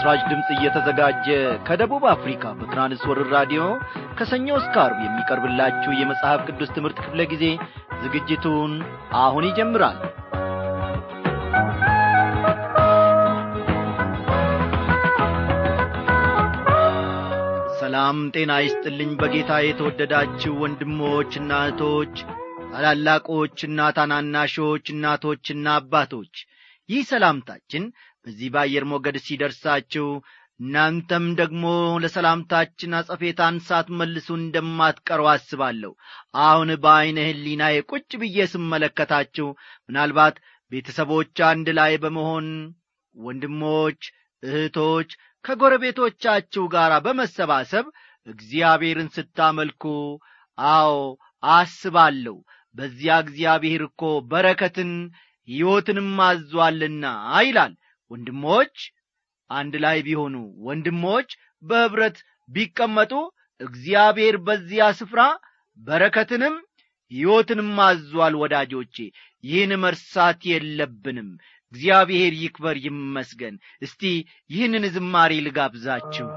ለምሥራች ድምፅ እየተዘጋጀ ከደቡብ አፍሪካ በትራንስወርር ራዲዮ ከሰኞ እስከ ዓርብ የሚቀርብላችሁ የመጽሐፍ ቅዱስ ትምህርት ክፍለ ጊዜ ዝግጅቱን አሁን ይጀምራል። ሰላም ጤና ይስጥልኝ። በጌታ የተወደዳችሁ ወንድሞችና እህቶች፣ ታላላቆችና ታናናሾች፣ እናቶችና አባቶች ይህ ሰላምታችን በዚህ በአየር ሞገድ ሲደርሳችሁ እናንተም ደግሞ ለሰላምታችን አጸፌታን ሳትመልሱ እንደማትቀሩ አስባለሁ። አሁን በዐይነ ሕሊናዬ ቁጭ ብዬ ስመለከታችሁ ምናልባት ቤተሰቦች አንድ ላይ በመሆን ወንድሞች፣ እህቶች ከጎረቤቶቻችሁ ጋር በመሰባሰብ እግዚአብሔርን ስታመልኩ አዎ አስባለሁ። በዚያ እግዚአብሔር እኮ በረከትን ሕይወትንም አዟልና ይላል። ወንድሞች አንድ ላይ ቢሆኑ ወንድሞች በኅብረት ቢቀመጡ እግዚአብሔር በዚያ ስፍራ በረከትንም ሕይወትንም አዟል። ወዳጆቼ ይህን መርሳት የለብንም። እግዚአብሔር ይክበር ይመስገን። እስቲ ይህንን ዝማሬ ልጋብዛችሁ።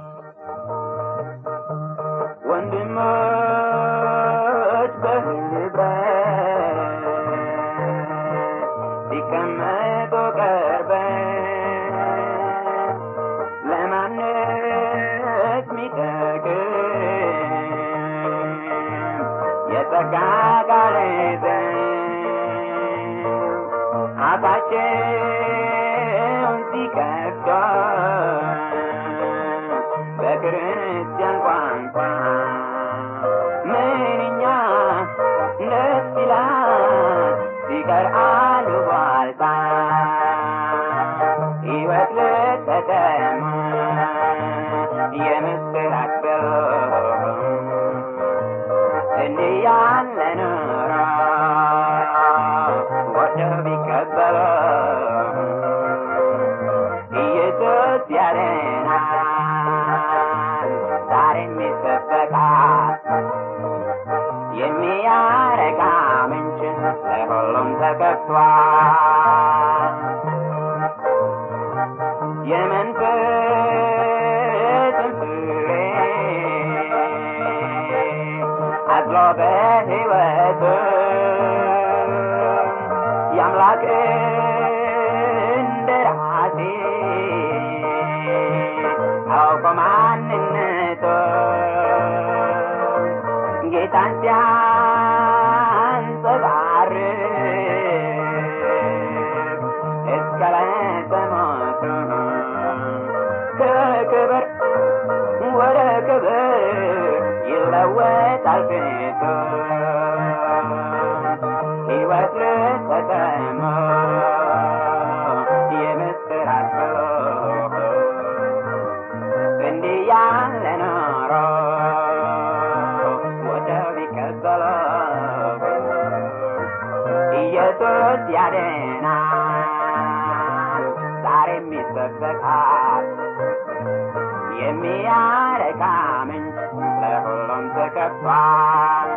ወንድሞች በኅብረት ሲቀመጡ ቀርበን ለማነጽ ሚጠቅም የጸጋ ቃል ይዘን አፋቸውን ሲከፍቱ በክርስቲያን ቋንቋ ምንኛ ደስ ይላል ሲቀር አሉባልታ ሕይወት ልትሰጠን የምስራች እንዲህ ያለ ኑሮ ወደው ቢቀበሉ ኢየሱስ ያድናል ዛሬም ይሰበካል የሚያረካ ምንጭ ለሁሉም ተከፍቷል የመንፈስን ፍሬ አዝሎ በሕይወቱ የአምላክ እንደራሴ አውቆ ማንነቱ ጌታን ሲያንጸባርቅ እስከ ዕለተ ሞቱ ከክብር ወደ ክብር ይለወጣል ፊቱ ሕይወት ልትሰጠን የምስራች እንዲህ ያለ ኖሮ ወደው ቢቀበሉ ኢየሱስ ያድናል ዛሬም ይሰበካል የሚያረካ ምንጭ ለሁሉም ተከፍቷል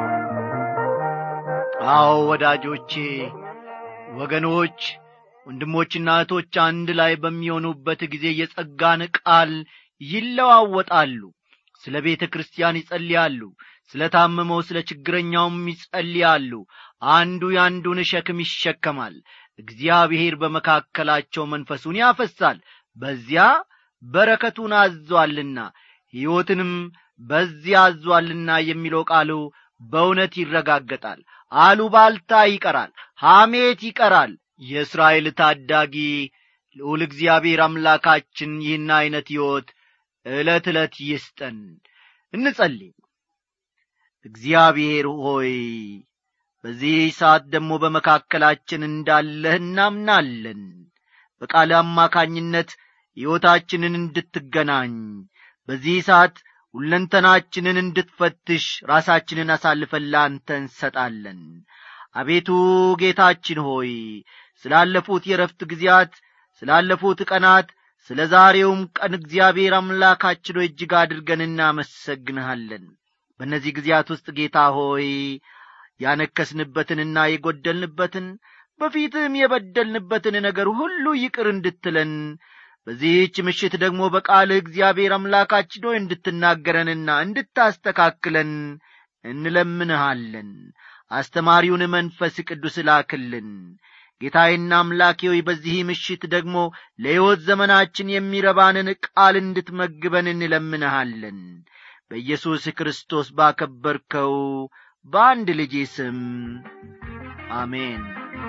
አዎ ወዳጆቼ፣ ወገኖች፣ ወንድሞችና እህቶች አንድ ላይ በሚሆኑበት ጊዜ የጸጋን ቃል ይለዋወጣሉ። ስለ ቤተ ክርስቲያን ይጸልያሉ። ስለ ታመመው፣ ስለ ችግረኛውም ይጸልያሉ። አንዱ የአንዱን ሸክም ይሸከማል። እግዚአብሔር በመካከላቸው መንፈሱን ያፈሳል። በዚያ በረከቱን አዟልና ሕይወትንም በዚያ አዟልና የሚለው ቃሉ በእውነት ይረጋገጣል። አሉባልታ ይቀራል፣ ሐሜት ይቀራል። የእስራኤል ታዳጊ ልዑል እግዚአብሔር አምላካችን ይህን ዐይነት ሕይወት ዕለት ዕለት ይስጠን። እንጸልይ። እግዚአብሔር ሆይ በዚህ ሰዓት ደግሞ በመካከላችን እንዳለህ እናምናለን። በቃል አማካኝነት ሕይወታችንን እንድትገናኝ በዚህ ሰዓት ሁለንተናችንን እንድትፈትሽ ራሳችንን አሳልፈን ለአንተ እንሰጣለን። አቤቱ ጌታችን ሆይ ስላለፉት የረፍት ጊዜያት፣ ስላለፉት ቀናት፣ ስለ ዛሬውም ቀን እግዚአብሔር አምላካችን ሆይ እጅግ አድርገን እናመሰግንሃለን። በእነዚህ ጊዜያት ውስጥ ጌታ ሆይ ያነከስንበትንና የጐደልንበትን በፊትህም የበደልንበትን ነገር ሁሉ ይቅር እንድትለን በዚህች ምሽት ደግሞ በቃልህ እግዚአብሔር አምላካችን ሆይ እንድትናገረንና እንድታስተካክለን እንለምንሃለን አስተማሪውን መንፈስ ቅዱስ ላክልን ጌታዬና አምላኬ ሆይ በዚህ ምሽት ደግሞ ለሕይወት ዘመናችን የሚረባንን ቃል እንድትመግበን እንለምንሃለን በኢየሱስ ክርስቶስ ባከበርከው በአንድ ልጄ ስም አሜን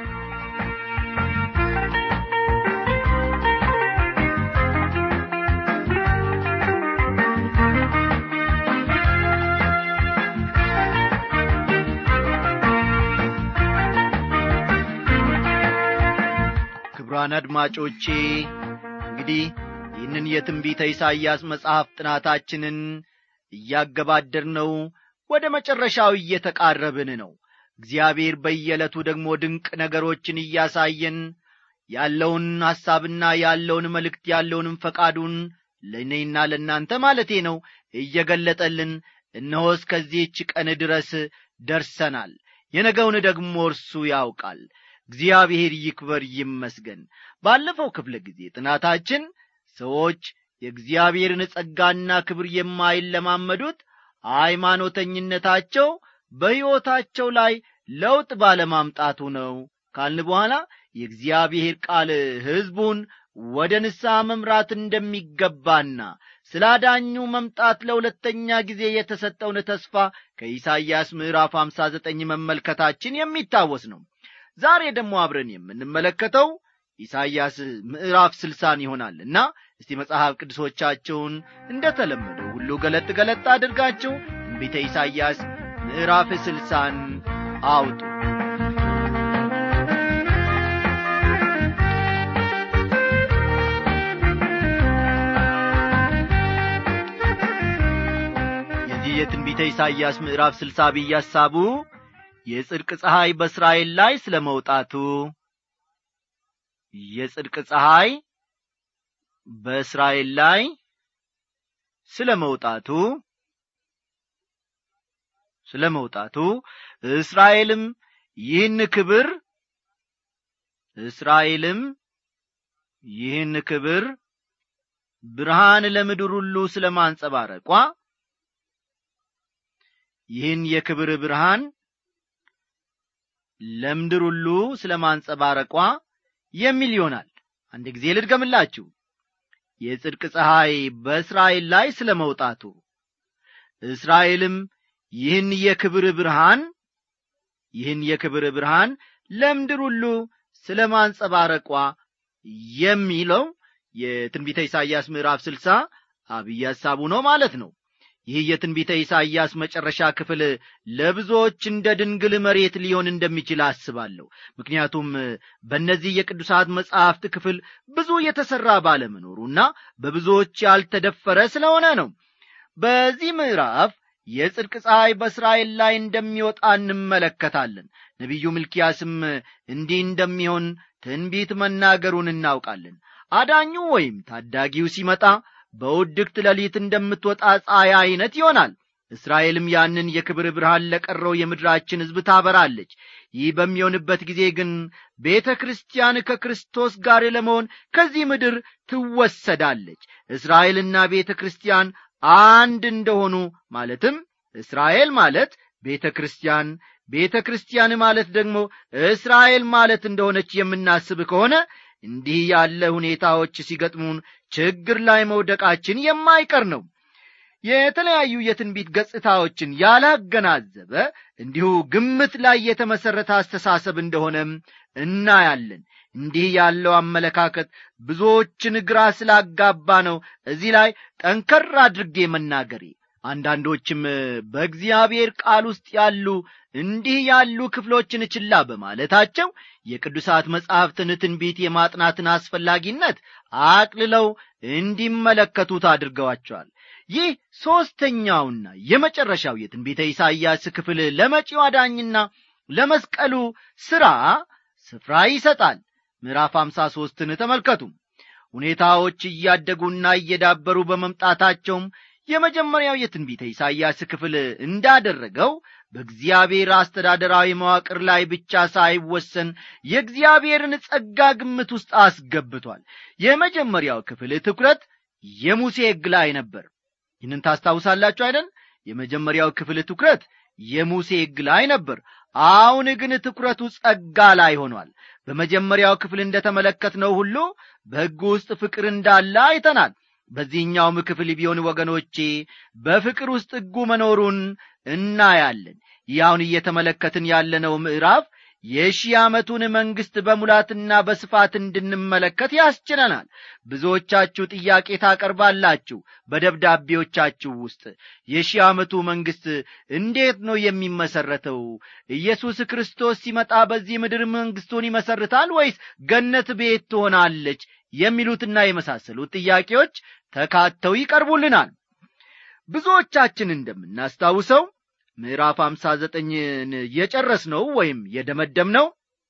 ክቡራን አድማጮቼ እንግዲህ ይህንን የትንቢተ ኢሳይያስ መጽሐፍ ጥናታችንን እያገባደር ነው ወደ መጨረሻው እየተቃረብን ነው እግዚአብሔር በየዕለቱ ደግሞ ድንቅ ነገሮችን እያሳየን ያለውን ሐሳብና ያለውን መልእክት ያለውንም ፈቃዱን ለእኔና ለእናንተ ማለቴ ነው እየገለጠልን እነሆ እስከዚህች ቀን ድረስ ደርሰናል የነገውን ደግሞ እርሱ ያውቃል እግዚአብሔር ይክበር ይመስገን ባለፈው ክፍለ ጊዜ ጥናታችን ሰዎች የእግዚአብሔርን ጸጋና ክብር የማይለማመዱት ሃይማኖተኝነታቸው በሕይወታቸው ላይ ለውጥ ባለማምጣቱ ነው ካልን በኋላ የእግዚአብሔር ቃል ሕዝቡን ወደ ንስሐ መምራት እንደሚገባና ስለ አዳኙ መምጣት ለሁለተኛ ጊዜ የተሰጠውን ተስፋ ከኢሳይያስ ምዕራፍ አምሳ ዘጠኝ መመልከታችን የሚታወስ ነው ዛሬ ደግሞ አብረን የምንመለከተው ኢሳይያስ ምዕራፍ ስልሳን ይሆናል እና እስቲ መጽሐፍ ቅዱሶቻቸውን እንደ ተለመደው ሁሉ ገለጥ ገለጥ አድርጋችሁ ትንቢተ ኢሳይያስ ምዕራፍ ስልሳን አውጡ የዚህ የትንቢተ ኢሳይያስ ምዕራፍ ስልሳ ብዬ ሐሳቡ የጽድቅ ፀሐይ በእስራኤል ላይ ስለ መውጣቱ የጽድቅ ፀሐይ በእስራኤል ላይ ስለ መውጣቱ ስለ መውጣቱ እስራኤልም ይህን ክብር እስራኤልም ይህን ክብር ብርሃን ለምድር ሁሉ ስለ ማንጸባረቋ ይህን የክብር ብርሃን ለምድር ሁሉ ስለ ማንጸባረቋ የሚል ይሆናል አንድ ጊዜ ልድገምላችሁ የጽድቅ ፀሐይ በእስራኤል ላይ ስለ መውጣቱ እስራኤልም ይህን የክብር ብርሃን ይህን የክብር ብርሃን ለምድር ሁሉ ስለ ማንጸባረቋ የሚለው የትንቢተ ኢሳይያስ ምዕራፍ ስልሳ አብይ ሐሳቡ ነው ማለት ነው ይህ የትንቢተ ኢሳይያስ መጨረሻ ክፍል ለብዙዎች እንደ ድንግል መሬት ሊሆን እንደሚችል አስባለሁ ምክንያቱም በእነዚህ የቅዱሳት መጻሕፍት ክፍል ብዙ የተሠራ ባለመኖሩና በብዙዎች ያልተደፈረ ስለሆነ ነው በዚህ ምዕራፍ የጽድቅ ፀሐይ በእስራኤል ላይ እንደሚወጣ እንመለከታለን ነቢዩ ሚልኪያስም እንዲህ እንደሚሆን ትንቢት መናገሩን እናውቃለን አዳኙ ወይም ታዳጊው ሲመጣ በውድቅት ሌሊት እንደምትወጣ ፀሐይ ዐይነት ይሆናል እስራኤልም ያንን የክብር ብርሃን ለቀረው የምድራችን ሕዝብ ታበራለች ይህ በሚሆንበት ጊዜ ግን ቤተ ክርስቲያን ከክርስቶስ ጋር ለመሆን ከዚህ ምድር ትወሰዳለች እስራኤልና ቤተ ክርስቲያን አንድ እንደሆኑ ማለትም እስራኤል ማለት ቤተ ክርስቲያን ቤተ ክርስቲያን ማለት ደግሞ እስራኤል ማለት እንደሆነች የምናስብ ከሆነ እንዲህ ያለ ሁኔታዎች ሲገጥሙን ችግር ላይ መውደቃችን የማይቀር ነው የተለያዩ የትንቢት ገጽታዎችን ያላገናዘበ እንዲሁ ግምት ላይ የተመሠረተ አስተሳሰብ እንደሆነም እናያለን እንዲህ ያለው አመለካከት ብዙዎችን ግራ ስላጋባ ነው እዚህ ላይ ጠንከር አድርጌ መናገሬ አንዳንዶችም በእግዚአብሔር ቃል ውስጥ ያሉ እንዲህ ያሉ ክፍሎችን ችላ በማለታቸው የቅዱሳት መጻሕፍትን ትንቢት የማጥናትን አስፈላጊነት አቅልለው እንዲመለከቱት አድርገዋቸዋል ይህ ሦስተኛውና የመጨረሻው የትንቢተ ኢሳይያስ ክፍል ለመጪው አዳኝና ለመስቀሉ ሥራ ስፍራ ይሰጣል ምዕራፍ አምሳ ሦስትን ተመልከቱ ሁኔታዎች እያደጉና እየዳበሩ በመምጣታቸውም የመጀመሪያው የትንቢተ ኢሳይያስ ክፍል እንዳደረገው በእግዚአብሔር አስተዳደራዊ መዋቅር ላይ ብቻ ሳይወሰን የእግዚአብሔርን ጸጋ ግምት ውስጥ አስገብቷል የመጀመሪያው ክፍል ትኩረት የሙሴ ሕግ ላይ ነበር ይህንን ታስታውሳላችሁ አይደል የመጀመሪያው ክፍል ትኩረት የሙሴ ሕግ ላይ ነበር አሁን ግን ትኩረቱ ጸጋ ላይ ሆኗል በመጀመሪያው ክፍል እንደ ተመለከትነው ሁሉ በሕግ ውስጥ ፍቅር እንዳለ አይተናል በዚህኛውም ክፍል ቢሆን ወገኖቼ በፍቅር ውስጥ ሕጉ መኖሩን እናያለን ይህ አሁን እየተመለከትን ያለነው ምዕራፍ የሺህ ዓመቱን መንግሥት በሙላትና በስፋት እንድንመለከት ያስችለናል ብዙዎቻችሁ ጥያቄ ታቀርባላችሁ በደብዳቤዎቻችሁ ውስጥ የሺህ ዓመቱ መንግሥት እንዴት ነው የሚመሠረተው ኢየሱስ ክርስቶስ ሲመጣ በዚህ ምድር መንግሥቱን ይመሰርታል ወይስ ገነት ቤት ትሆናለች የሚሉትና የመሳሰሉት ጥያቄዎች ተካተው ይቀርቡልናል ብዙዎቻችን እንደምናስታውሰው ምዕራፍ አምሳ ዘጠኝን የጨረስነው ወይም የደመደምነው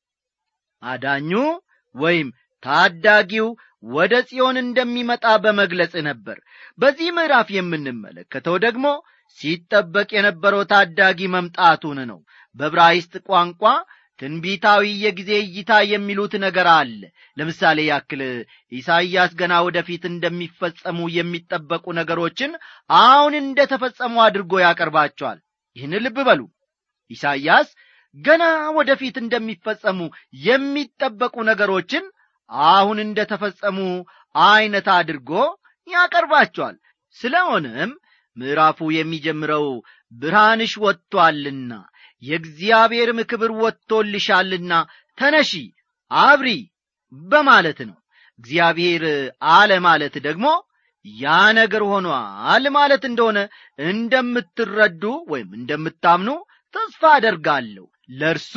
አዳኙ ወይም ታዳጊው ወደ ጽዮን እንደሚመጣ በመግለጽ ነበር በዚህ ምዕራፍ የምንመለከተው ደግሞ ሲጠበቅ የነበረው ታዳጊ መምጣቱን ነው በብራይስጥ ቋንቋ ትንቢታዊ የጊዜ እይታ የሚሉት ነገር አለ ለምሳሌ ያክል ኢሳይያስ ገና ወደፊት እንደሚፈጸሙ የሚጠበቁ ነገሮችን አሁን እንደ ተፈጸሙ አድርጎ ያቀርባቸዋል ይህን ልብ በሉ ኢሳይያስ ገና ወደፊት እንደሚፈጸሙ የሚጠበቁ ነገሮችን አሁን እንደ ተፈጸሙ ዐይነት አድርጎ ያቀርባቸዋል ስለሆነም ምዕራፉ የሚጀምረው ብርሃንሽ ወጥቶአልና የእግዚአብሔርም ክብር ወጥቶልሻልና ተነሺ አብሪ በማለት ነው እግዚአብሔር አለ ማለት ደግሞ ያ ነገር ሆኗል ማለት እንደሆነ እንደምትረዱ ወይም እንደምታምኑ ተስፋ አደርጋለሁ ለእርሱ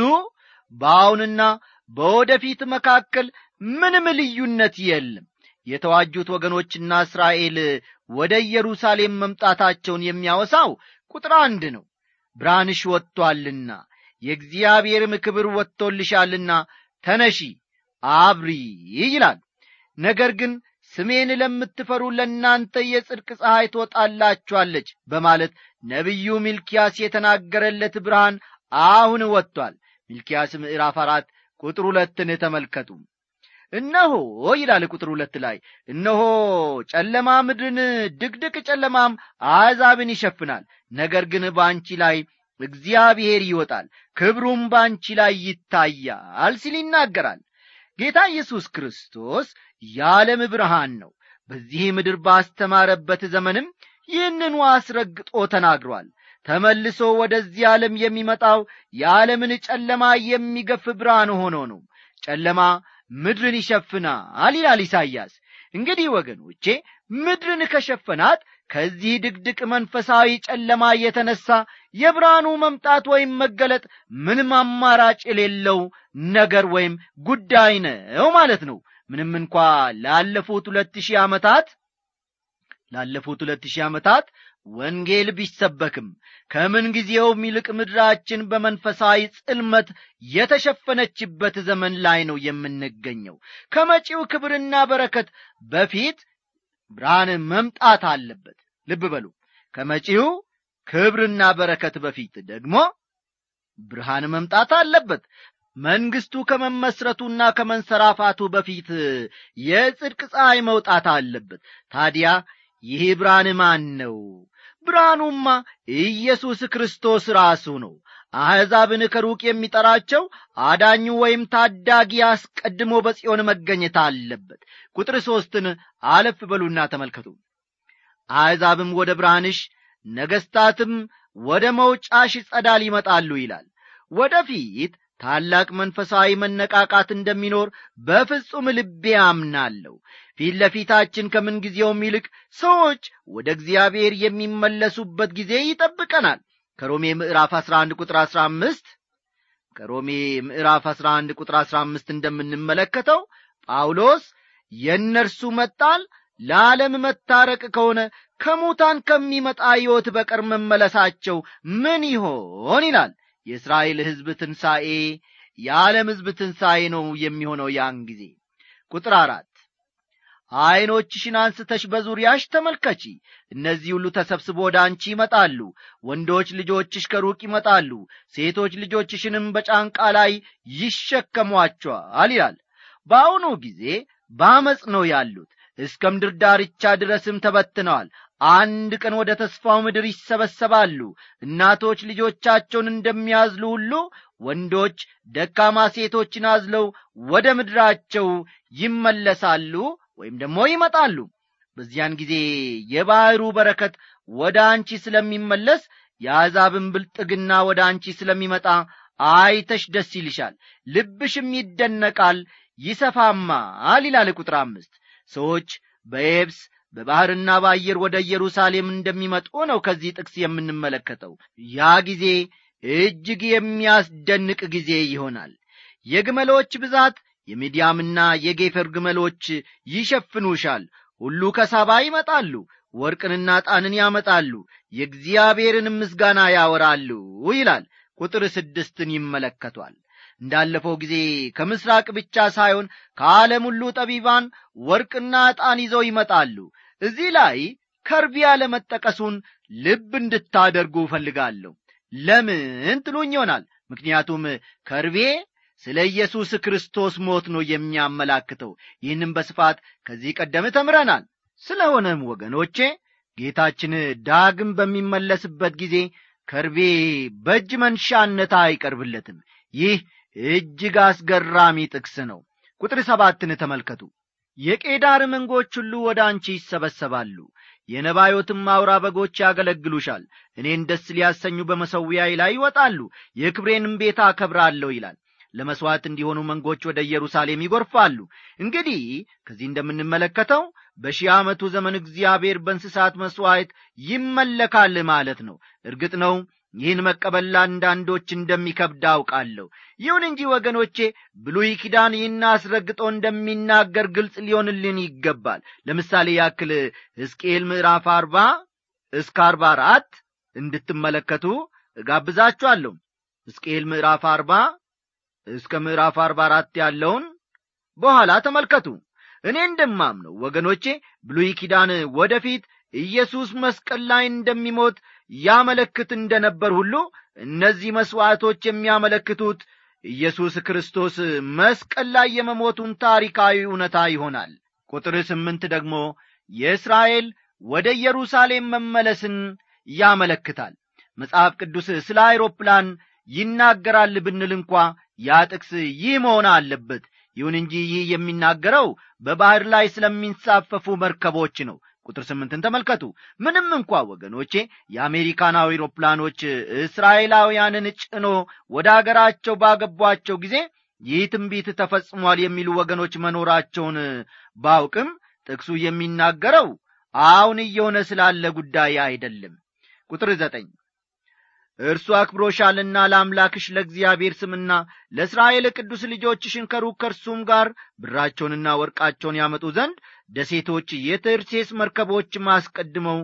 በአሁንና በወደፊት መካከል ምንም ልዩነት የለም የተዋጁት ወገኖችና እስራኤል ወደ ኢየሩሳሌም መምጣታቸውን የሚያወሳው ቁጥር አንድ ነው ብርሃንሽ ወጥቶአልና የእግዚአብሔርም ክብር ወጥቶልሻልና ተነሺ አብሪ ይላል ነገር ግን ስሜን ለምትፈሩ ለእናንተ የጽድቅ ፀሐይ ትወጣላችኋለች በማለት ነቢዩ ሚልኪያስ የተናገረለት ብርሃን አሁን ወጥቷል ሚልኪያስ ምዕራፍ አራት ቁጥር ሁለትን ተመልከቱ እነሆ ይላል ቁጥር ሁለት ላይ እነሆ ጨለማ ምድርን ድቅድቅ ጨለማም አሕዛብን ይሸፍናል ነገር ግን በአንቺ ላይ እግዚአብሔር ይወጣል ክብሩም በአንቺ ላይ ይታያል ሲል ይናገራል ጌታ ኢየሱስ ክርስቶስ የዓለም ብርሃን ነው በዚህ ምድር ባስተማረበት ዘመንም ይህንኑ አስረግጦ ተናግሯል ተመልሶ ወደዚህ ዓለም የሚመጣው የዓለምን ጨለማ የሚገፍ ብርሃን ሆኖ ነው ጨለማ ምድርን ይሸፍናል ይላል ኢሳይያስ እንግዲህ ወገኖቼ ምድርን ከሸፈናት ከዚህ ድቅድቅ መንፈሳዊ ጨለማ የተነሳ የብርሃኑ መምጣት ወይም መገለጥ ምንም አማራጭ የሌለው ነገር ወይም ጉዳይ ነው ማለት ነው ምንም እንኳ ላለፉት ሁለት ሺህ ዓመታት ላለፉት ሁለት ሺህ ዓመታት ወንጌል ቢሰበክም ከምን ጊዜውም ይልቅ ምድራችን በመንፈሳዊ ጽልመት የተሸፈነችበት ዘመን ላይ ነው የምንገኘው ከመጪው ክብርና በረከት በፊት ብርሃን መምጣት አለበት ልብ በሉ ከመጪው ክብርና በረከት በፊት ደግሞ ብርሃን መምጣት አለበት መንግስቱ ከመመስረቱና ከመንሰራፋቱ በፊት የጽድቅ ፀሐይ መውጣት አለበት ታዲያ ይህ ብርሃን ማን ነው ብርሃኑማ ኢየሱስ ክርስቶስ ራሱ ነው አሕዛብን ከሩቅ የሚጠራቸው አዳኙ ወይም ታዳጊ አስቀድሞ በጽዮን መገኘት አለበት ቁጥር ሦስትን አለፍ በሉና ተመልከቱ አሕዛብም ወደ ብርሃንሽ ነገሥታትም ወደ መውጫሽ ጸዳል ይመጣሉ ይላል ወደፊት ታላቅ መንፈሳዊ መነቃቃት እንደሚኖር በፍጹም ልቤ አምናለሁ ፊት ለፊታችን ከምንጊዜውም ይልቅ ሰዎች ወደ እግዚአብሔር የሚመለሱበት ጊዜ ይጠብቀናል ከሮሜ ምዕራፍ 11 ቁጥር 15 ከሮሜ ምዕራፍ 11 ቁጥር 15 እንደምንመለከተው ጳውሎስ የእነርሱ መጣል ለዓለም መታረቅ ከሆነ ከሙታን ከሚመጣ ሕይወት በቀር መመለሳቸው ምን ይሆን ይላል የእስራኤል ሕዝብ ትንሣኤ የዓለም ሕዝብ ትንሣኤ ነው የሚሆነው ያን ጊዜ ቁጥር አራት ዐይኖችሽን አንስተሽ በዙሪያሽ ተመልከቺ እነዚህ ሁሉ ተሰብስቦ ወደ አንቺ ይመጣሉ ወንዶች ልጆችሽ ከሩቅ ይመጣሉ ሴቶች ልጆችሽንም በጫንቃ ላይ ይሸከሟቸዋል ይላል በአሁኑ ጊዜ በአመፅ ነው ያሉት እስከ ምድር ዳርቻ ድረስም ተበትነዋል አንድ ቀን ወደ ተስፋው ምድር ይሰበሰባሉ እናቶች ልጆቻቸውን እንደሚያዝሉ ሁሉ ወንዶች ደካማ ሴቶችን አዝለው ወደ ምድራቸው ይመለሳሉ ወይም ደግሞ ይመጣሉ በዚያን ጊዜ የባሕሩ በረከት ወደ አንቺ ስለሚመለስ የአሕዛብን ብልጥግና ወደ አንቺ ስለሚመጣ አይተሽ ደስ ይልሻል ልብሽም ይደነቃል ይሰፋማል ይላል ቁጥር አምስት ሰዎች በየብስ በባሕርና በአየር ወደ ኢየሩሳሌም እንደሚመጡ ነው ከዚህ ጥቅስ የምንመለከተው ያ ጊዜ እጅግ የሚያስደንቅ ጊዜ ይሆናል የግመሎች ብዛት የሚዲያምና የጌፈር ግመሎች ይሸፍኑሻል ሁሉ ከሳባ ይመጣሉ ወርቅንና ጣንን ያመጣሉ የእግዚአብሔርን ምስጋና ያወራሉ ይላል ቁጥር ስድስትን ይመለከቷል እንዳለፈው ጊዜ ከምስራቅ ብቻ ሳይሆን ከዓለም ሁሉ ጠቢባን ወርቅና ዕጣን ይዘው ይመጣሉ እዚህ ላይ ከርቢ ያለመጠቀሱን ልብ እንድታደርጉ እፈልጋለሁ ለምን ትሉኝ ይሆናል ምክንያቱም ከርቤ ስለ ኢየሱስ ክርስቶስ ሞት ነው የሚያመላክተው ይህንም በስፋት ከዚህ ቀደም ተምረናል ስለሆነም ወገኖቼ ጌታችን ዳግም በሚመለስበት ጊዜ ከርቤ በእጅ መንሻነት አይቀርብለትም ይህ እጅግ አስገራሚ ጥቅስ ነው ቁጥር ሰባትን ተመልከቱ የቄዳር መንጎች ሁሉ ወደ አንቺ ይሰበሰባሉ የነባዮትም አውራ በጎች ያገለግሉሻል እኔን ደስ ሊያሰኙ በመሰዊያይ ላይ ይወጣሉ የክብሬንም ቤት አከብራለሁ ይላል ለመሥዋዕት እንዲሆኑ መንጎች ወደ ኢየሩሳሌም ይጐርፋሉ እንግዲህ ከዚህ እንደምንመለከተው በሺህ ዓመቱ ዘመን እግዚአብሔር በእንስሳት መሥዋዕት ይመለካል ማለት ነው እርግጥ ነው ይህን መቀበል ለአንዳንዶች እንደሚከብድ አውቃለሁ ይሁን እንጂ ወገኖቼ ብሉይ ኪዳን ይህን አስረግጦ እንደሚናገር ግልጽ ሊሆንልን ይገባል ለምሳሌ ያክል ሕዝቅኤል ምዕራፍ አርባ እስከ አርባ አራት እንድትመለከቱ እጋብዛችኋለሁ ሕዝቅኤል ምዕራፍ አርባ እስከ ምዕራፍ አርባ አራት ያለውን በኋላ ተመልከቱ እኔ እንደማምነው ወገኖቼ ብሉይ ኪዳን ወደፊት ኢየሱስ መስቀል ላይ እንደሚሞት ያመለክት እንደ ነበር ሁሉ እነዚህ መሥዋዕቶች የሚያመለክቱት ኢየሱስ ክርስቶስ መስቀል ላይ የመሞቱን ታሪካዊ እውነታ ይሆናል ቁጥር ስምንት ደግሞ የእስራኤል ወደ ኢየሩሳሌም መመለስን ያመለክታል መጽሐፍ ቅዱስ ስለ አይሮፕላን ይናገራል ብንል እንኳ ያ ጥቅስ ይህ መሆን አለበት ይሁን እንጂ ይህ የሚናገረው በባሕር ላይ ስለሚንሳፈፉ መርከቦች ነው ቁጥር ስምንትን ተመልከቱ ምንም እንኳ ወገኖቼ የአሜሪካን አውሮፕላኖች እስራኤላውያንን ጭኖ ወደ አገራቸው ባገቧቸው ጊዜ ይህ ትንቢት ተፈጽሟል የሚሉ ወገኖች መኖራቸውን ባውቅም ጥቅሱ የሚናገረው አሁን እየሆነ ስላለ ጉዳይ አይደለም ቁጥር ዘጠኝ እርሱ አክብሮሻልና ለአምላክሽ ለእግዚአብሔር ስምና ለእስራኤል ቅዱስ ልጆችሽን ከሩቅ ከእርሱም ጋር ብራቸውንና ወርቃቸውን ያመጡ ዘንድ ደሴቶች የተርሴስ መርከቦች ማስቀድመው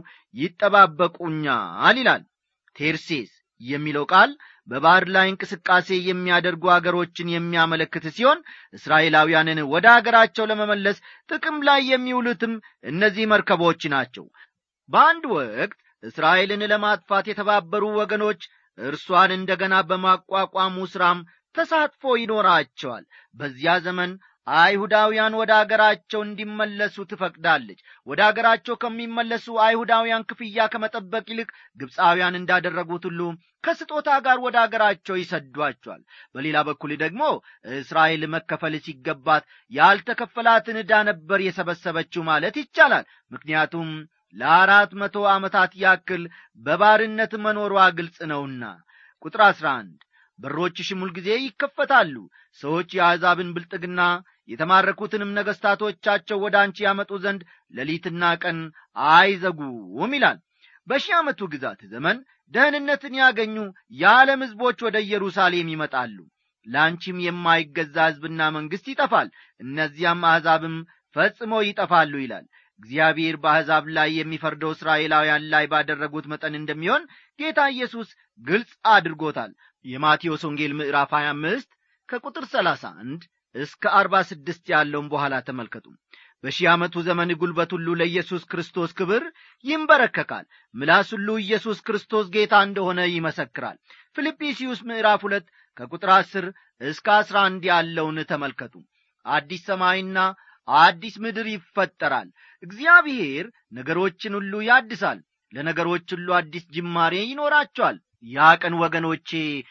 ይጠባበቁኛል ይላል ቴርሴስ የሚለው ቃል በባሕር ላይ እንቅስቃሴ የሚያደርጉ አገሮችን የሚያመለክት ሲሆን እስራኤላውያንን ወደ አገራቸው ለመመለስ ጥቅም ላይ የሚውሉትም እነዚህ መርከቦች ናቸው በአንድ ወቅት እስራኤልን ለማጥፋት የተባበሩ ወገኖች እርሷን እንደ ገና በማቋቋሙ ሥራም ተሳትፎ ይኖራቸዋል በዚያ ዘመን አይሁዳውያን ወደ አገራቸው እንዲመለሱ ትፈቅዳለች ወደ አገራቸው ከሚመለሱ አይሁዳውያን ክፍያ ከመጠበቅ ይልቅ ግብፃውያን እንዳደረጉት ሁሉ ከስጦታ ጋር ወደ አገራቸው ይሰዷቸዋል በሌላ በኩል ደግሞ እስራኤል መከፈል ሲገባት ያልተከፈላትን ዕዳ ነበር የሰበሰበችው ማለት ይቻላል ምክንያቱም ለአራት መቶ ዓመታት ያክል በባርነት መኖሯ ግልጽ ነውና ቁጥር አሥራ አንድ በሮችሽም ሁልጊዜ ይከፈታሉ ሰዎች የአሕዛብን ብልጥግና የተማረኩትንም ነገሥታቶቻቸው ወደ አንቺ ያመጡ ዘንድ ሌሊትና ቀን አይዘጉም ይላል በሺህ ዓመቱ ግዛት ዘመን ደህንነትን ያገኙ የዓለም ሕዝቦች ወደ ኢየሩሳሌም ይመጣሉ ለአንቺም የማይገዛ ሕዝብና መንግሥት ይጠፋል እነዚያም አሕዛብም ፈጽሞ ይጠፋሉ ይላል እግዚአብሔር በአሕዛብ ላይ የሚፈርደው እስራኤላውያን ላይ ባደረጉት መጠን እንደሚሆን ጌታ ኢየሱስ ግልጽ አድርጎታል የማቴዎስ ወንጌል ምዕራፍ 25 ከቁጥር 31 እስከ 46 ያለውን በኋላ ተመልከቱ በሺህ ዓመቱ ዘመን ጉልበት ሁሉ ለኢየሱስ ክርስቶስ ክብር ይንበረከካል ምላስ ሁሉ ኢየሱስ ክርስቶስ ጌታ እንደሆነ ይመሰክራል ፊልጵስዩስ ምዕራፍ ሁለት ከቁጥር አስር እስከ አስራ አንድ ያለውን ተመልከቱ አዲስ ሰማይና አዲስ ምድር ይፈጠራል እግዚአብሔር ነገሮችን ሁሉ ያድሳል ለነገሮች ሁሉ አዲስ ጅማሬ ይኖራቸዋል ያ ቀን ወገኖቼ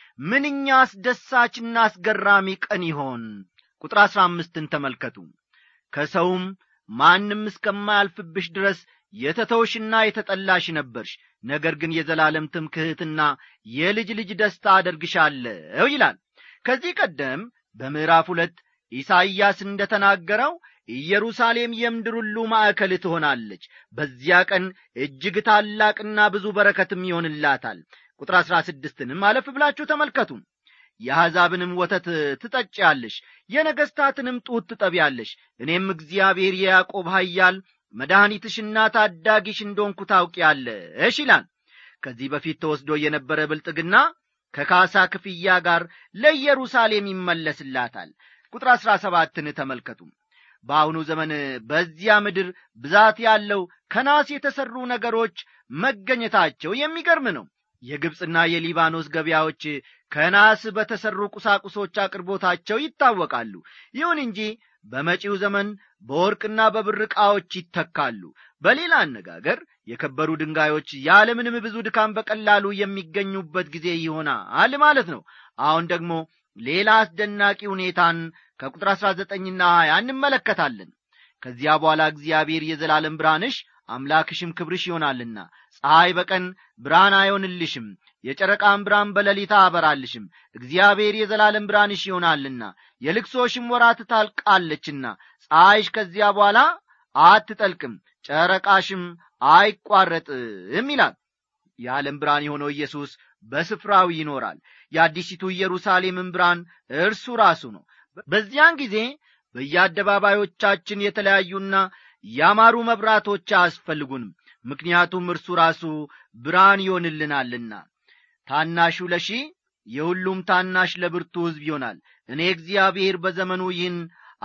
ምንኛ አስደሳችና አስገራሚ ቀን ይሆን ቁጥር አሥራ አምስትን ተመልከቱ ከሰውም ማንም እስከማያልፍብሽ ድረስ የተተውሽና የተጠላሽ ነበርሽ ነገር ግን የዘላለም ትምክህትና የልጅ ልጅ ደስታ አደርግሻለሁ ይላል ከዚህ ቀደም በምዕራፍ ሁለት ኢሳይያስ እንደ ተናገረው ኢየሩሳሌም የምድር ሁሉ ማዕከል ትሆናለች በዚያ ቀን እጅግ ታላቅና ብዙ በረከትም ይሆንላታል ቁጥር አሥራ ስድስትንም አለፍ ብላችሁ ተመልከቱ የአሕዛብንም ወተት ትጠጪያለሽ የነገሥታትንም ጡት ትጠቢያለሽ እኔም እግዚአብሔር የያዕቆብ ኃያል መድኃኒትሽና ታዳጊሽ እንደሆንኩ ታውቂያለሽ ይላል ከዚህ በፊት ተወስዶ የነበረ ብልጥግና ከካሳ ክፍያ ጋር ለኢየሩሳሌም ይመለስላታል ቁጥር አሥራ ሰባትን ተመልከቱ በአሁኑ ዘመን በዚያ ምድር ብዛት ያለው ከናስ የተሠሩ ነገሮች መገኘታቸው የሚገርም ነው የግብፅና የሊባኖስ ገበያዎች ከናስ በተሠሩ ቁሳቁሶች አቅርቦታቸው ይታወቃሉ ይሁን እንጂ በመጪው ዘመን በወርቅና በብር ዕቃዎች ይተካሉ በሌላ አነጋገር የከበሩ ድንጋዮች ያለምንም ብዙ ድካም በቀላሉ የሚገኙበት ጊዜ ይሆናል ማለት ነው አሁን ደግሞ ሌላ አስደናቂ ሁኔታን ከቁጥር አሥራ ዘጠኝና ሀያ እንመለከታለን ከዚያ በኋላ እግዚአብሔር የዘላለም ብርሃንሽ አምላክሽም ክብርሽ ይሆናልና ፀሐይ በቀን ብርሃን አይሆንልሽም የጨረቃም ብርሃን በሌሊት አበራልሽም እግዚአብሔር የዘላለም ብርሃንሽ ይሆናልና የልቅሶሽም ወራት ታልቃለችና ፀሐይሽ ከዚያ በኋላ አትጠልቅም ጨረቃሽም አይቋረጥም ይላል የዓለም ብርሃን የሆነው ኢየሱስ በስፍራው ይኖራል የአዲሲቱ ኢየሩሳሌምን ብርሃን እርሱ ራሱ ነው በዚያን ጊዜ በየአደባባዮቻችን የተለያዩና ያማሩ መብራቶች አያስፈልጉንም ምክንያቱም እርሱ ራሱ ብርሃን ይሆንልናልና ታናሹ ለሺህ የሁሉም ታናሽ ለብርቱ ሕዝብ ይሆናል እኔ እግዚአብሔር በዘመኑ ይህን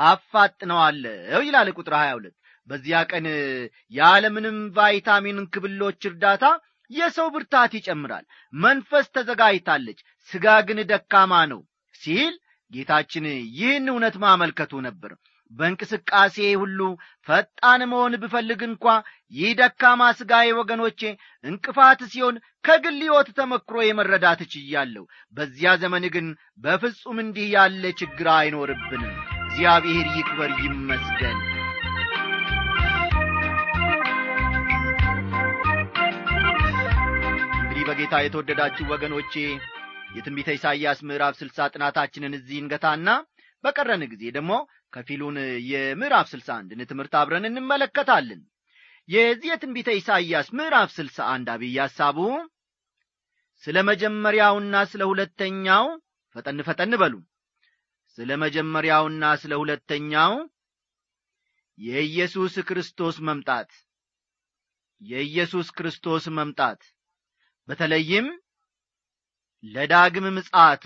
አፋጥነዋለሁ ይላል ቁጥር 22 በዚያ ቀን የዓለምንም ቫይታሚን ክብሎች እርዳታ የሰው ብርታት ይጨምራል መንፈስ ተዘጋጅታለች ሥጋ ግን ደካማ ነው ሲል ጌታችን ይህን እውነት ማመልከቱ ነበር በእንቅስቃሴ ሁሉ ፈጣን መሆን ብፈልግ እንኳ ይህ ደካማ ሥጋዬ ወገኖቼ እንቅፋት ሲሆን ከግል ሕይወት ተመክሮ የመረዳት ችያለሁ በዚያ ዘመን ግን በፍጹም እንዲህ ያለ ችግር አይኖርብንም እግዚአብሔር ይክበር ይመስገን እንግዲህ በጌታ የተወደዳችሁ ወገኖቼ የትንቢተ ኢሳይያስ ምዕራፍ ስልሳ ጥናታችንን እዚህ እንገታና በቀረን ጊዜ ደግሞ ከፊሉን የምዕራፍ ስልሳ አንድን ትምህርት አብረን እንመለከታለን የዚህ የትንቢተ ኢሳይያስ ምዕራፍ ስልሳ አንድ አብይ ሐሳቡ ስለ መጀመሪያውና ስለ ሁለተኛው ፈጠን ፈጠን በሉ ስለ መጀመሪያውና ስለ ሁለተኛው የኢየሱስ ክርስቶስ መምጣት የኢየሱስ ክርስቶስ መምጣት በተለይም ለዳግም ምጻቱ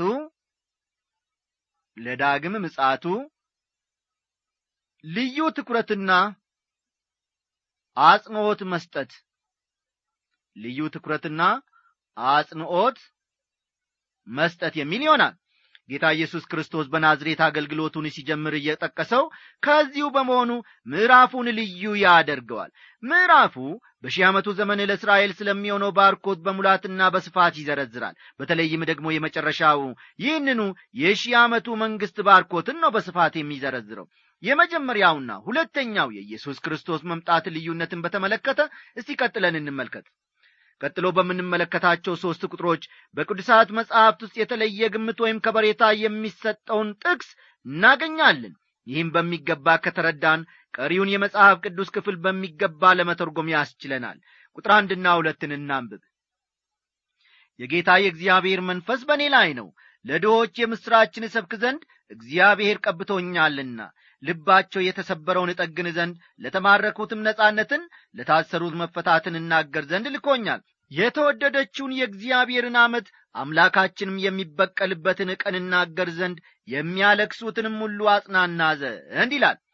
ለዳግም ምጻቱ ልዩ ትኩረትና አጽንዖት መስጠት ልዩ ትኩረትና አጽንዖት መስጠት የሚል ይሆናል ጌታ ኢየሱስ ክርስቶስ በናዝሬት አገልግሎቱን ሲጀምር እየጠቀሰው ከዚሁ በመሆኑ ምዕራፉን ልዩ ያደርገዋል ምዕራፉ በሺህ ዓመቱ ዘመን ለእስራኤል ስለሚሆነው ባርኮት በሙላትና በስፋት ይዘረዝራል በተለይም ደግሞ የመጨረሻው ይህንኑ የሺህ ዓመቱ መንግሥት ባርኮትን ነው በስፋት የሚዘረዝረው የመጀመሪያውና ሁለተኛው የኢየሱስ ክርስቶስ መምጣት ልዩነትን በተመለከተ እስቲ ቀጥለን እንመልከት ቀጥሎ በምንመለከታቸው ሦስት ቁጥሮች በቅዱሳት መጻሕፍት ውስጥ የተለየ ግምት ወይም ከበሬታ የሚሰጠውን ጥቅስ እናገኛለን ይህም በሚገባ ከተረዳን ቀሪውን የመጽሐፍ ቅዱስ ክፍል በሚገባ ለመተርጎም ያስችለናል ቁጥር አንድና ሁለትን እናንብብ የጌታ የእግዚአብሔር መንፈስ በእኔ ላይ ነው ለድሆች የምሥራችን እሰብክ ዘንድ እግዚአብሔር ቀብቶኛልና ልባቸው የተሰበረውን እጠግን ዘንድ ለተማረኩትም ነጻነትን ለታሰሩት መፈታትን እናገር ዘንድ ልኮኛል የተወደደችውን የእግዚአብሔርን ዓመት አምላካችንም የሚበቀልበትን ቀን እናገር ዘንድ የሚያለክሱትንም ሁሉ አጽናና ዘንድ ይላል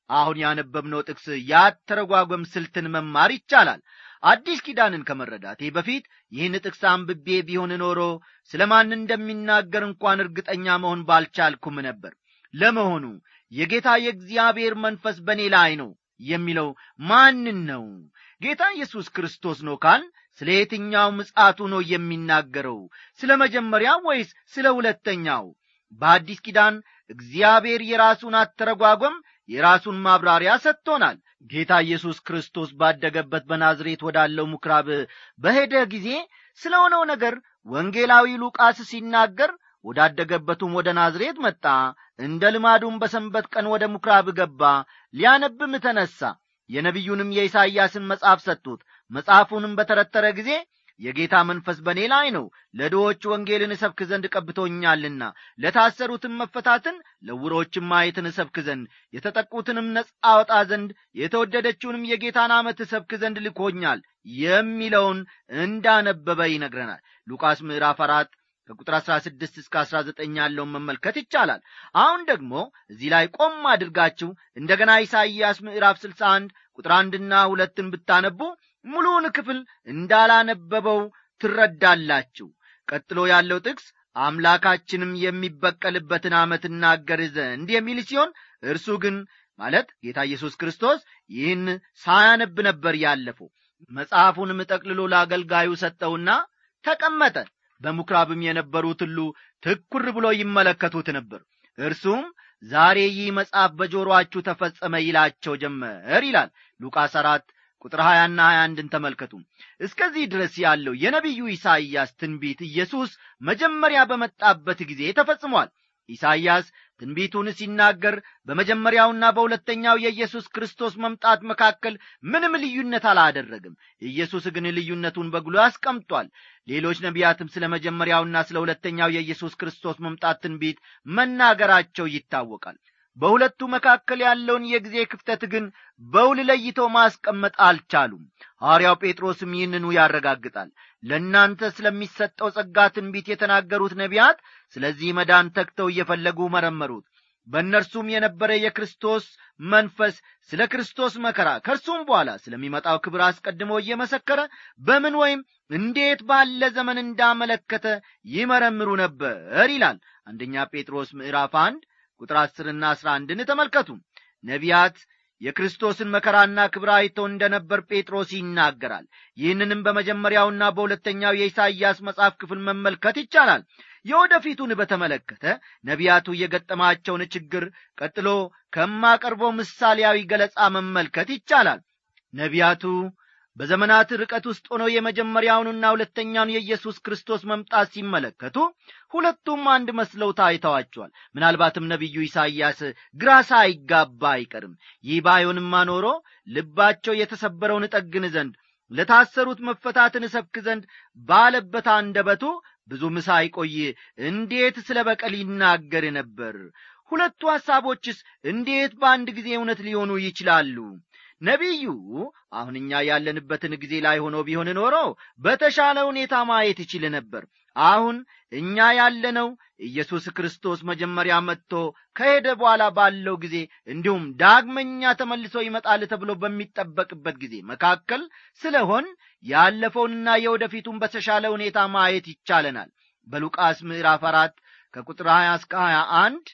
አሁን ያነበብነው ጥቅስ ያተረጓጎም ስልትን መማር ይቻላል አዲስ ኪዳንን ከመረዳቴ በፊት ይህን ጥቅስ አንብቤ ቢሆን ኖሮ ስለ ማን እንደሚናገር እንኳን እርግጠኛ መሆን ባልቻልኩም ነበር ለመሆኑ የጌታ የእግዚአብሔር መንፈስ በእኔ ላይ ነው የሚለው ማንን ነው ጌታ ኢየሱስ ክርስቶስ ነው ካል ስለ የትኛው ምጻቱ ነው የሚናገረው ስለ መጀመሪያው ወይስ ስለ ሁለተኛው በአዲስ ኪዳን እግዚአብሔር የራሱን አተረጓጎም የራሱን ማብራሪያ ሰጥቶናል ጌታ ኢየሱስ ክርስቶስ ባደገበት በናዝሬት ወዳለው ምኵራብ በሄደ ጊዜ ስለ ሆነው ነገር ወንጌላዊ ሉቃስ ሲናገር ወዳደገበቱም ወደ ናዝሬት መጣ እንደ ልማዱም በሰንበት ቀን ወደ ምኵራብ ገባ ሊያነብም ተነሣ የነቢዩንም የኢሳይያስን መጽሐፍ ሰጡት መጽሐፉንም በተረተረ ጊዜ የጌታ መንፈስ በእኔ ላይ ነው ለድዎች ወንጌልን እሰብክ ዘንድ ቀብቶኛልና ለታሰሩትም መፈታትን ለውሮችም ማየትን እሰብክ ዘንድ የተጠቁትንም ነጻ አወጣ ዘንድ የተወደደችውንም የጌታን ዓመት እሰብክ ዘንድ ልኮኛል የሚለውን እንዳነበበ ይነግረናል ሉቃስ ምዕራፍ አራት ከቁጥር አሥራ ስድስት እስከ አሥራ ዘጠኝ ያለውን መመልከት ይቻላል አሁን ደግሞ እዚህ ላይ ቆም አድርጋችሁ እንደገና ኢሳይያስ ምዕራፍ ስልሳ አንድ ቁጥር አንድና ሁለትን ብታነቡ ሙሉውን ክፍል እንዳላነበበው ትረዳላችሁ ቀጥሎ ያለው ጥቅስ አምላካችንም የሚበቀልበትን ዓመት እናገር ዘንድ የሚል ሲሆን እርሱ ግን ማለት ጌታ ኢየሱስ ክርስቶስ ይህን ሳያነብ ነበር ያለፈው መጽሐፉንም ጠቅልሎ ለአገልጋዩ ሰጠውና ተቀመጠ በምኵራብም የነበሩት ሁሉ ትኩር ብሎ ይመለከቱት ነበር እርሱም ዛሬ ይህ መጽሐፍ በጆሮአችሁ ተፈጸመ ይላቸው ጀመር ይላል ሉቃስ አራት ቁጥር ሀያና ሀያ አንድን ተመልከቱ እስከዚህ ድረስ ያለው የነቢዩ ኢሳይያስ ትንቢት ኢየሱስ መጀመሪያ በመጣበት ጊዜ ተፈጽሟል ኢሳይያስ ትንቢቱን ሲናገር በመጀመሪያውና በሁለተኛው የኢየሱስ ክርስቶስ መምጣት መካከል ምንም ልዩነት አላደረግም ኢየሱስ ግን ልዩነቱን በግሎ አስቀምጧል ሌሎች ነቢያትም ስለ መጀመሪያውና ስለ ሁለተኛው የኢየሱስ ክርስቶስ መምጣት ትንቢት መናገራቸው ይታወቃል በሁለቱ መካከል ያለውን የጊዜ ክፍተት ግን በውል ለይተው ማስቀመጥ አልቻሉም ሐዋርያው ጴጥሮስም ይህንኑ ያረጋግጣል ለእናንተ ስለሚሰጠው ጸጋ ትንቢት የተናገሩት ነቢያት ስለዚህ መዳን ተግተው እየፈለጉ መረመሩት በእነርሱም የነበረ የክርስቶስ መንፈስ ስለ ክርስቶስ መከራ ከእርሱም በኋላ ስለሚመጣው ክብር አስቀድሞ እየመሰከረ በምን ወይም እንዴት ባለ ዘመን እንዳመለከተ ይመረምሩ ነበር ይላል አንደኛ ጴጥሮስ ምዕራፍ አንድ ቁጥር አስርና አስራ አንድን ተመልከቱ ነቢያት የክርስቶስን መከራና ክብር አይተው እንደ ነበር ጴጥሮስ ይናገራል ይህንንም በመጀመሪያውና በሁለተኛው የኢሳይያስ መጽሐፍ ክፍል መመልከት ይቻላል የወደፊቱን በተመለከተ ነቢያቱ የገጠማቸውን ችግር ቀጥሎ ከማቀርበው ምሳሌያዊ ገለጻ መመልከት ይቻላል ነቢያቱ በዘመናት ርቀት ውስጥ ሆነው የመጀመሪያውንና ሁለተኛውን የኢየሱስ ክርስቶስ መምጣት ሲመለከቱ ሁለቱም አንድ መስለው ታይተዋቸዋል ምናልባትም ነቢዩ ኢሳይያስ ግራ ሳይጋባ አይቀርም ይህ ባይሆንማ ኖሮ ልባቸው የተሰበረውን እጠግን ዘንድ ለታሰሩት መፈታትን እሰብክ ዘንድ ባለበት አንደበቱ ብዙም ሳይቆይ እንዴት ስለ በቀል ይናገር ነበር ሁለቱ ሐሳቦችስ እንዴት በአንድ ጊዜ እውነት ሊሆኑ ይችላሉ ነቢዩ አሁን እኛ ያለንበትን ጊዜ ላይ ሆኖ ቢሆን ኖሮ በተሻለ ሁኔታ ማየት ይችል ነበር አሁን እኛ ያለነው ኢየሱስ ክርስቶስ መጀመሪያ መጥቶ ከሄደ በኋላ ባለው ጊዜ እንዲሁም ዳግመኛ ተመልሶ ይመጣል ተብሎ በሚጠበቅበት ጊዜ መካከል ስለሆን ያለፈውንና የወደፊቱን በተሻለ ሁኔታ ማየት ይቻለናል በሉቃስ ምዕራፍ አራት ከቁጥር 20 እስከ 21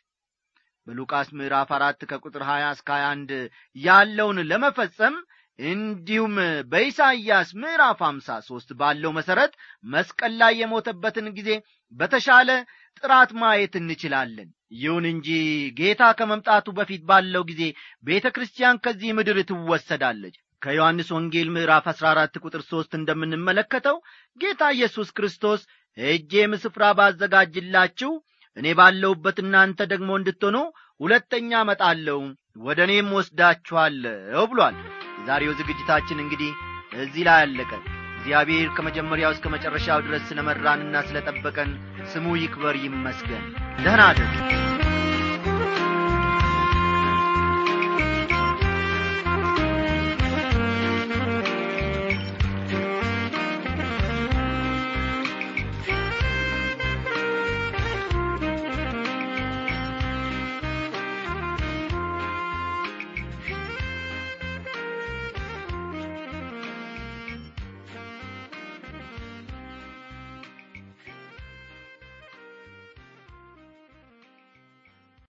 በሉቃስ ምዕራፍ አራት ከቁጥር 20 እስከ 21 ያለውን ለመፈጸም እንዲሁም በኢሳይያስ ምዕራፍ 53 ባለው መሠረት መስቀል ላይ የሞተበትን ጊዜ በተሻለ ጥራት ማየት እንችላለን ይሁን እንጂ ጌታ ከመምጣቱ በፊት ባለው ጊዜ ቤተ ክርስቲያን ከዚህ ምድር ትወሰዳለች ከዮሐንስ ወንጌል ምዕራፍ 14 ቁጥር 3 እንደምንመለከተው ጌታ ኢየሱስ ክርስቶስ ሄጄም ስፍራ ባዘጋጅላችሁ እኔ ባለሁበት እናንተ ደግሞ እንድትሆኑ ሁለተኛ እመጣለሁ ወደ እኔም ወስዳችኋለሁ ብሏል የዛሬው ዝግጅታችን እንግዲህ እዚህ ላይ አለቀ እግዚአብሔር ከመጀመሪያው እስከ መጨረሻው ድረስ ስለ መራንና ስለ ጠበቀን ስሙ ይክበር ይመስገን ደህና አደሩ